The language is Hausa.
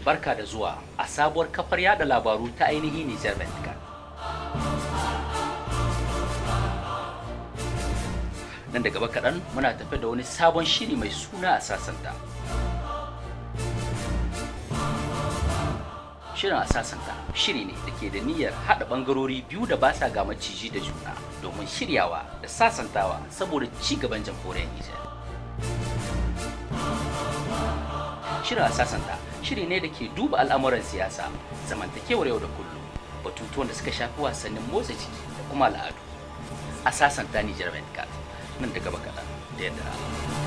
barka da zuwa a sabuwar kafar yada labaru ta ainihi Nijar Medical. Nan da gaba kaɗan muna tafe da wani sabon shiri mai suna a sasanta. Shirin a sasanta shiri ne da ke da niyyar haɗa ɓangarori biyu da ba sa ga maciji da juna domin shiryawa da sasantawa saboda ci gaban jamhuriyar Nijar. Shirin a sasanta shiri ne da ke duba al'amuran siyasa zamantakewar yau da kullum batutuwan da suka shafi wasannin motsa jiki da kuma al'adu a sasanta Nijar Medical nan da gaba kaɗan da yadda